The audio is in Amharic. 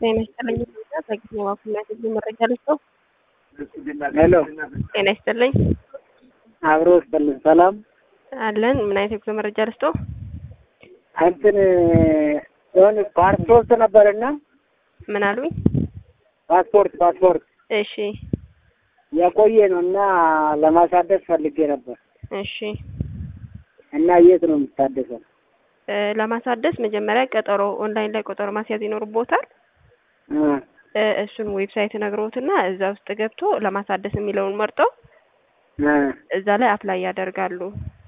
ጤና ይስጥልኝ። በጊዜ ዋኩነት ጊዜ መረጃ ልስጠው። ሄሎ ጤና ይስጥልኝ አብሮ ስጥልን ሰላም አለን። ምን አይነት የጉዞ መረጃ ልስጠው? እንትን የሆነ ፓስፖርት ነበርና ምን አሉኝ? ፓስፖርት ፓስፖርት እሺ የቆየ ነው እና ለማሳደስ ፈልጌ ነበር እሺ እና የት ነው የምታደሰው? እ ለማሳደስ መጀመሪያ ቀጠሮ ኦንላይን ላይ ቀጠሮ ማስያዝ ይኖርቦታል። እ እ እሱን ዌብሳይት ነግሮትና እዛ ውስጥ ገብቶ ለማሳደስ የሚለውን መርጠው እ እዛ ላይ አፕላይ ያደርጋሉ።